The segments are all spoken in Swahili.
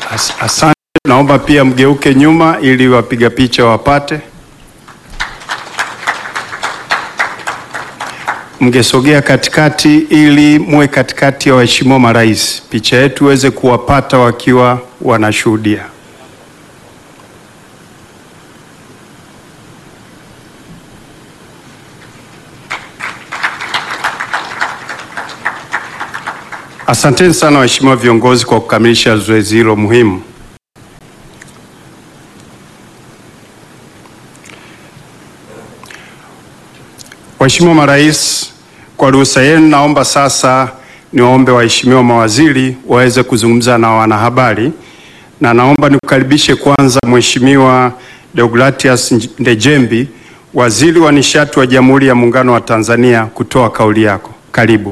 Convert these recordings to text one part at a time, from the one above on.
As, asante. Naomba pia mgeuke nyuma ili wapiga picha wapate. Mngesogea katikati ili muwe katikati ya waheshimiwa marais, picha yetu iweze kuwapata wakiwa wanashuhudia. Asanteni sana waheshimiwa viongozi kwa kukamilisha zoezi hilo muhimu. Waheshimiwa marais, kwa ruhusa yenu, naomba sasa niwaombe waheshimiwa mawaziri waweze kuzungumza na wanahabari, na naomba nikukaribishe kwanza Mheshimiwa Deogratias Ndejembi, Waziri wa Nishati wa Jamhuri ya Muungano wa Tanzania, kutoa kauli yako. Karibu.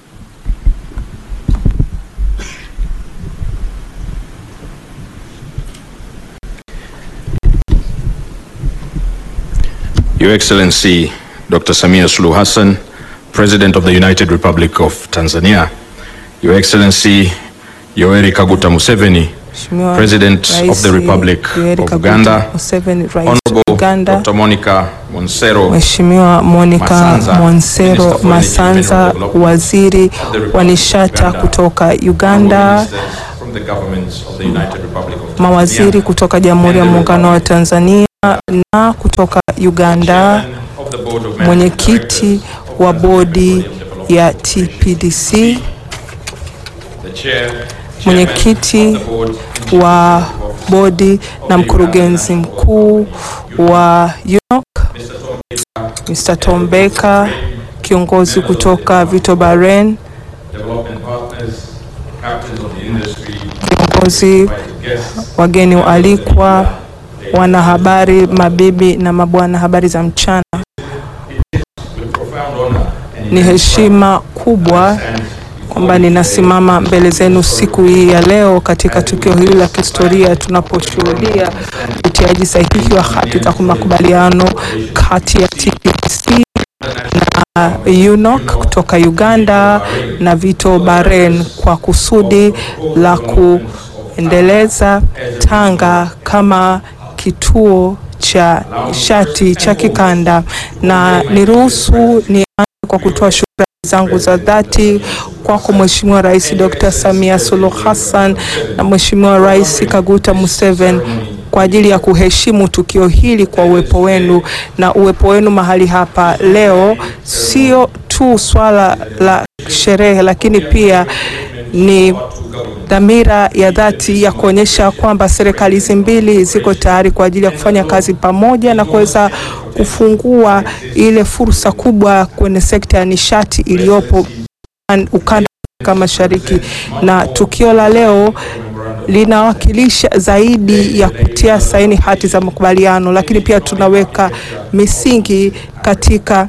Your Excellency Dr. Samia Suluhu Hassan, President of the United Republic of Tanzania, Your Excellency Yoweri Kaguta Museveni, Mheshimiwa President of Rais the Republic Yoweri of Kaguta Uganda, Museveni, Rais wa Honorable Uganda, Dr. Monica Monsero, Mheshimiwa Monica Masanza, Monsero Minister for Masanza, Energy and Development Waziri of the Republic wa of Nishati Uganda, kutoka Honorable Uganda, Ministers from the governments of the United Republic of Tanzania, mawaziri kutoka Jamhuri ya Muungano wa Tanzania na kutoka Uganda, Chairman of the Board of Managing mwenyekiti Directors wa of bodi Petroleum Development ya Corporation, TPDC, the chair, mwenyekiti chairman of the board, wa bodi na mkurugenzi mkuu wa UNOC, Mr. Tom Baker, kiongozi kutoka Vito Bahrain, development partners, captains of the industry, viongozi, invited guests, wageni waalikwa, wanahabari, mabibi na mabwana, habari za mchana. with profound honor and Ni heshima kubwa kwamba ninasimama mbele zenu siku hii ya leo katika tukio hili la kihistoria tunaposhuhudia utiaji sahihi wa hati za makubaliano kati ya TPDC na UNOC kutoka Uganda na Vito Bahrain kwa kusudi la kuendeleza Tanga kama kituo cha nishati cha kikanda, na niruhusu nianze kwa kutoa shukrani zangu za dhati kwako Mheshimiwa Rais Dr. Samia Suluhu Hassan na Mheshimiwa Rais Kaguta Museveni kwa ajili ya kuheshimu tukio hili kwa uwepo wenu na uwepo wenu mahali hapa leo, sio tu swala la sherehe, lakini pia ni dhamira ya dhati ya kuonyesha kwamba serikali hizi mbili ziko tayari kwa ajili ya kufanya kazi pamoja na kuweza kufungua ile fursa kubwa kwenye sekta ya nishati iliyopo ukanda wa Afrika Mashariki, na tukio la leo linawakilisha zaidi ya kutia saini hati za makubaliano, lakini pia tunaweka misingi katika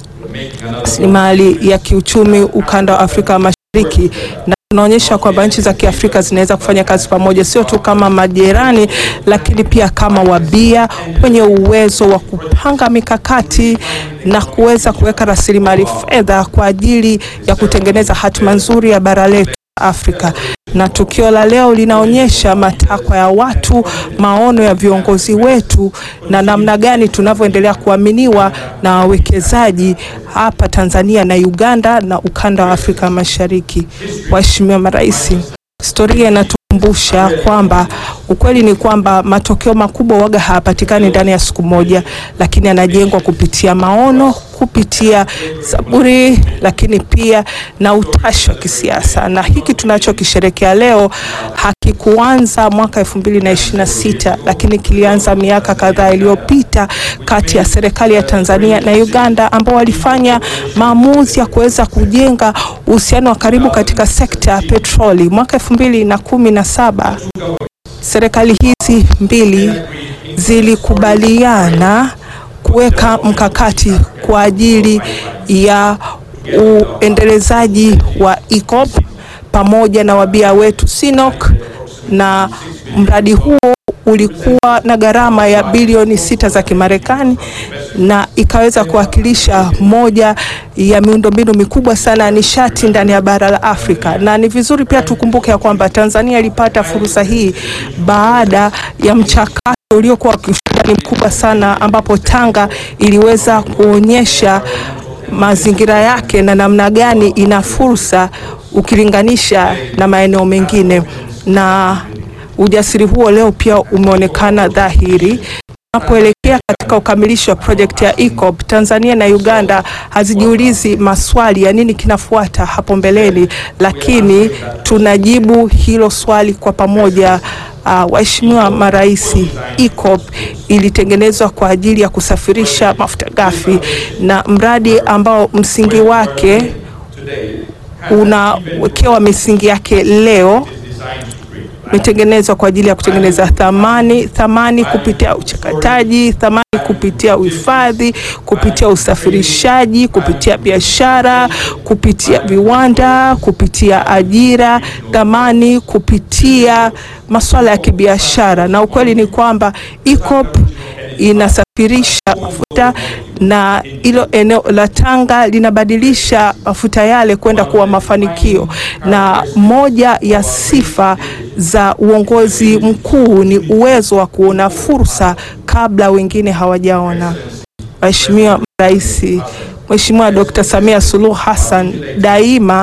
rasilimali ya kiuchumi ukanda wa Afrika Mashariki na tunaonyesha kwamba nchi za Kiafrika zinaweza kufanya kazi pamoja, sio tu kama majirani, lakini pia kama wabia wenye uwezo wa kupanga mikakati na kuweza kuweka rasilimali fedha kwa ajili ya kutengeneza hatima nzuri ya bara letu Afrika. Na tukio la leo linaonyesha matakwa ya watu, maono ya viongozi wetu na namna gani tunavyoendelea kuaminiwa na wawekezaji hapa Tanzania na Uganda na ukanda wa Afrika Mashariki. Waheshimiwa marais, historia inatukumbusha kwamba ukweli ni kwamba matokeo makubwa waga hayapatikani ndani ya siku moja, lakini yanajengwa kupitia maono, kupitia saburi, lakini pia na utashi wa kisiasa. Na hiki tunachokisherekea leo hakikuanza mwaka 2026 lakini kilianza miaka kadhaa iliyopita kati ya serikali ya Tanzania na Uganda ambao walifanya maamuzi ya kuweza kujenga uhusiano wa karibu katika sekta ya petroli. Mwaka 2017 serikali hizi mbili zilikubaliana kuweka mkakati kwa ajili ya uendelezaji wa EACOP pamoja na wabia wetu SINOC na mradi huo ulikuwa na gharama ya bilioni sita za Kimarekani na ikaweza kuwakilisha moja ya miundombinu mikubwa sana ya nishati ndani ya bara la Afrika. Na ni vizuri pia tukumbuke ya kwamba Tanzania ilipata fursa hii baada ya mchakato uliokuwa wa kiushindani mkubwa sana ambapo Tanga iliweza kuonyesha mazingira yake na namna gani ina fursa ukilinganisha na maeneo mengine, na ujasiri huo leo pia umeonekana dhahiri tunapoelekea katika ukamilisho wa projekti ya EACOP. Tanzania na Uganda hazijiulizi maswali ya nini kinafuata hapo mbeleni, lakini tunajibu hilo swali kwa pamoja. Uh, waheshimiwa marais, EACOP ilitengenezwa kwa ajili ya kusafirisha mafuta ghafi na mradi ambao msingi wake unawekewa misingi yake leo umetengenezwa kwa ajili ya kutengeneza thamani, thamani kupitia uchakataji, thamani kupitia uhifadhi, kupitia usafirishaji, kupitia biashara, kupitia viwanda, kupitia ajira, thamani kupitia masuala ya kibiashara. Na ukweli ni kwamba EACOP inasafirisha mafuta na hilo eneo la Tanga linabadilisha mafuta yale kwenda kuwa mafanikio, na moja ya sifa za uongozi mkuu ni uwezo wa kuona fursa kabla wengine hawajaona. Mheshimiwa Rais, Mheshimiwa Dr. Samia Suluhu Hassan daima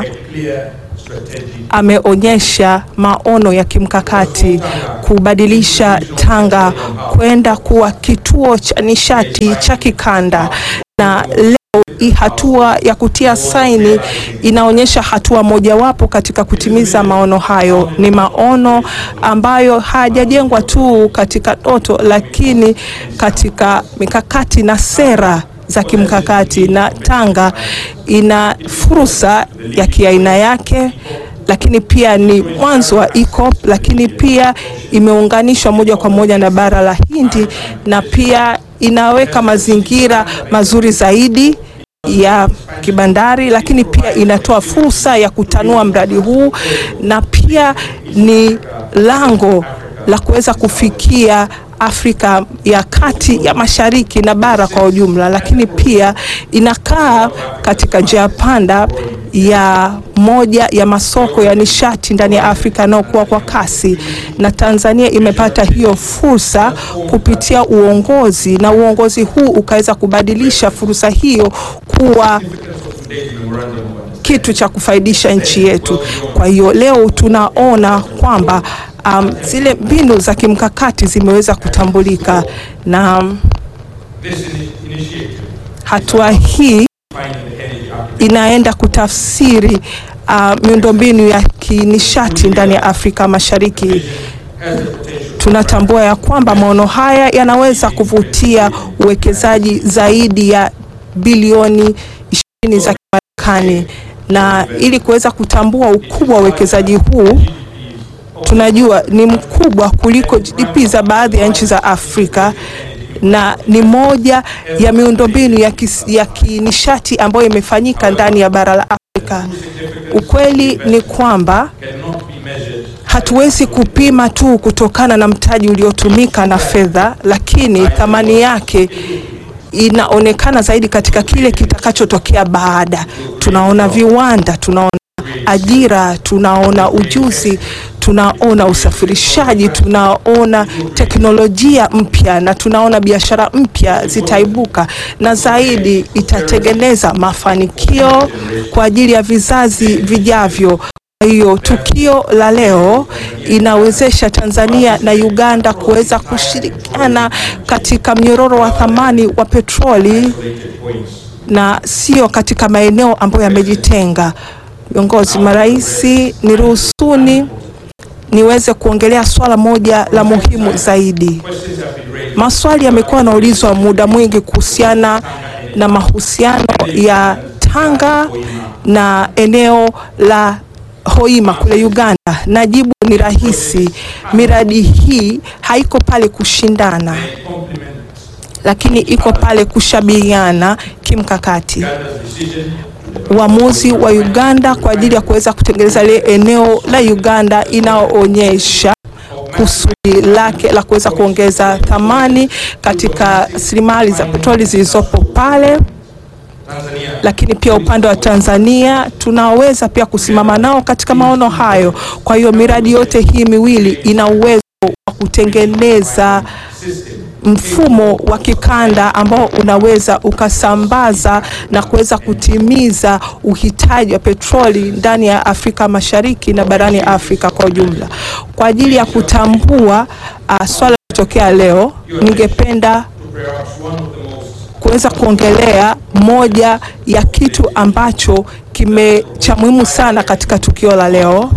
ameonyesha maono ya kimkakati kubadilisha Tanga kwenda kuwa kituo cha nishati cha kikanda, na leo hii hatua ya kutia saini inaonyesha hatua mojawapo katika kutimiza maono hayo. Ni maono ambayo hayajajengwa tu katika ndoto, lakini katika mikakati na sera za kimkakati, na Tanga ina fursa ya kiaina yake lakini pia ni mwanzo wa EACOP, lakini pia imeunganishwa moja kwa moja na bara la Hindi na pia inaweka mazingira mazuri zaidi ya kibandari, lakini pia inatoa fursa ya kutanua mradi huu na pia ni lango la kuweza kufikia Afrika ya kati ya mashariki na bara kwa ujumla, lakini pia inakaa katika njia panda ya moja ya masoko ya nishati ndani ya Afrika yanayokuwa kwa kasi, na Tanzania imepata hiyo fursa kupitia uongozi, na uongozi huu ukaweza kubadilisha fursa hiyo kuwa kitu cha kufaidisha nchi yetu. Kwa hiyo leo tunaona kwamba um, zile mbinu za kimkakati zimeweza kutambulika na um, hatua hii inaenda kutafsiri uh, miundombinu ya kinishati ndani ya Afrika Mashariki. Tunatambua ya kwamba maono haya yanaweza kuvutia uwekezaji zaidi ya bilioni ishirini za Kimarekani, na ili kuweza kutambua ukubwa wa uwekezaji huu tunajua ni mkubwa kuliko GDP za baadhi ya nchi za Afrika na ni moja ya miundombinu ya, ya kinishati ambayo imefanyika ndani ya bara la Afrika. Ukweli ni kwamba hatuwezi kupima tu kutokana na mtaji uliotumika na fedha, lakini thamani yake inaonekana zaidi katika kile kitakachotokea baada. Tunaona viwanda, tunaona ajira, tunaona ujuzi, tunaona usafirishaji, tunaona teknolojia mpya na tunaona biashara mpya zitaibuka, na zaidi itatengeneza mafanikio kwa ajili ya vizazi vijavyo. Kwa hiyo tukio la leo inawezesha Tanzania na Uganda kuweza kushirikiana katika mnyororo wa thamani wa petroli na sio katika maeneo ambayo yamejitenga. Viongozi, marais, niruhusuni niweze kuongelea swala moja la muhimu zaidi. Maswali yamekuwa yanaulizwa muda mwingi kuhusiana na mahusiano ya Tanga na eneo la Hoima kule Uganda, na jibu ni rahisi. Miradi hii haiko pale kushindana, lakini iko pale kushabihiana kimkakati. Uamuzi wa Uganda kwa ajili ya kuweza kutengeneza ile eneo la Uganda inaoonyesha kusudi lake la kuweza kuongeza thamani katika rasilimali za petroli zilizopo pale lakini pia upande wa Tanzania tunaweza pia kusimama nao katika maono hayo. Kwa hiyo miradi yote hii miwili ina uwezo wa kutengeneza mfumo wa kikanda ambao unaweza ukasambaza na kuweza kutimiza uhitaji wa petroli ndani ya Afrika Mashariki na barani Afrika kwa ujumla. Kwa ajili ya kutambua uh, swala lilotokea leo, ningependa kuweza kuongelea moja ya kitu ambacho kime cha muhimu sana katika tukio la leo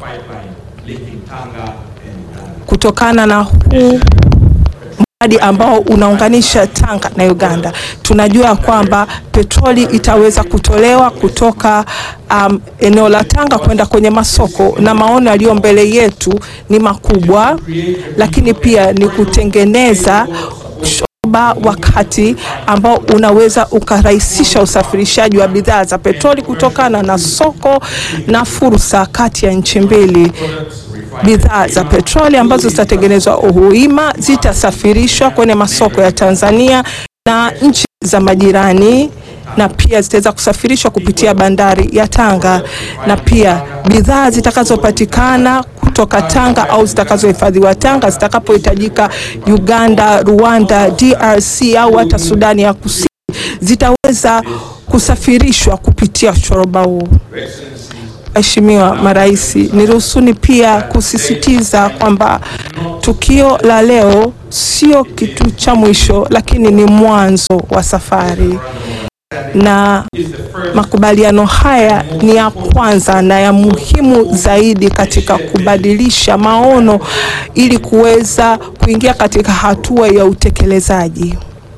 kutokana na huu mradi ambao unaunganisha Tanga na Uganda. Tunajua kwamba petroli itaweza kutolewa kutoka um, eneo la Tanga kwenda kwenye masoko, na maono yaliyo mbele yetu ni makubwa, lakini pia ni kutengeneza shoba wakati ambao unaweza ukarahisisha usafirishaji wa bidhaa za petroli kutokana na soko na fursa kati ya nchi mbili. Bidhaa za petroli ambazo zitatengenezwa Uhuima zitasafirishwa kwenye masoko ya Tanzania na nchi za majirani na pia zitaweza kusafirishwa kupitia bandari ya Tanga, na pia bidhaa zitakazopatikana kutoka Tanga au zitakazohifadhiwa Tanga zitakapohitajika Uganda, Rwanda, DRC au hata Sudani ya Kusini zitaweza kusafirishwa kupitia shoroba huu. Waheshimiwa marais, niruhusuni pia kusisitiza kwamba tukio la leo sio kitu cha mwisho, lakini ni mwanzo wa safari na makubaliano haya ni ya kwanza na ya muhimu zaidi katika kubadilisha maono ili kuweza kuingia katika hatua ya utekelezaji.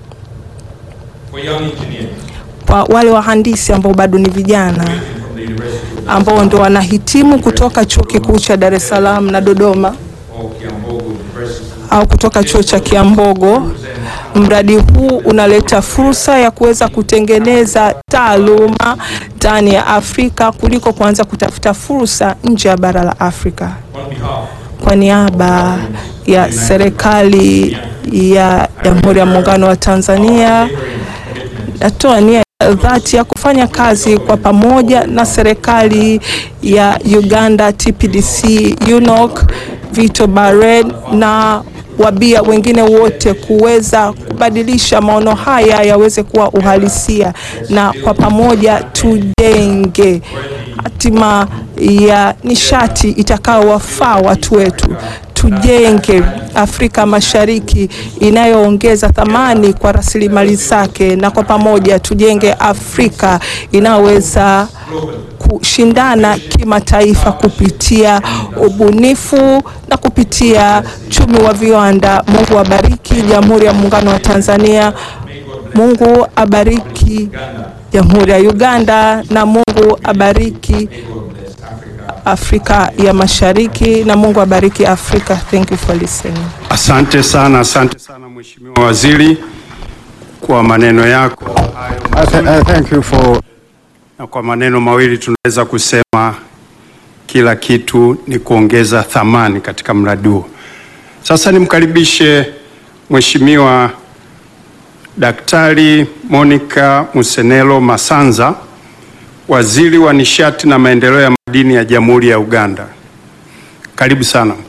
Kwa wale wahandisi ambao bado ni vijana ambao ndo wanahitimu kutoka chuo kikuu cha Dar es Salaam na Dodoma au kutoka chuo cha Kiambogo, mradi huu unaleta fursa ya kuweza kutengeneza taaluma ndani ya Afrika kuliko kuanza kutafuta fursa nje ya bara la Afrika. Kwa niaba ya serikali ya Jamhuri ya Muungano wa Tanzania, natoa nia ya dhati ya kufanya kazi kwa pamoja na serikali ya Uganda, TPDC, UNOC, Vito Barred na wabia wengine wote kuweza kubadilisha maono haya yaweze kuwa uhalisia, na kwa pamoja tujenge hatima ya nishati itakayowafaa watu wetu. Tujenge Afrika Mashariki inayoongeza thamani kwa rasilimali zake, na kwa pamoja tujenge Afrika inayoweza kushindana kimataifa kupitia ubunifu na kupitia chumi wa viwanda. Mungu abariki Jamhuri ya Muungano wa Tanzania. Mungu abariki Jamhuri ya Uganda na Mungu abariki Afrika ya Mashariki na Mungu abariki Afrika. Thank you for listening. Asante sana, asante sana Mheshimiwa Waziri kwa maneno yako hayo I, th- I thank you for na kwa maneno mawili tunaweza kusema kila kitu ni kuongeza thamani katika mradi huu. Sasa nimkaribishe Mheshimiwa Daktari Monica Musenelo Masanza, Waziri wa Nishati na Maendeleo ya Madini ya Jamhuri ya Uganda. Karibu sana.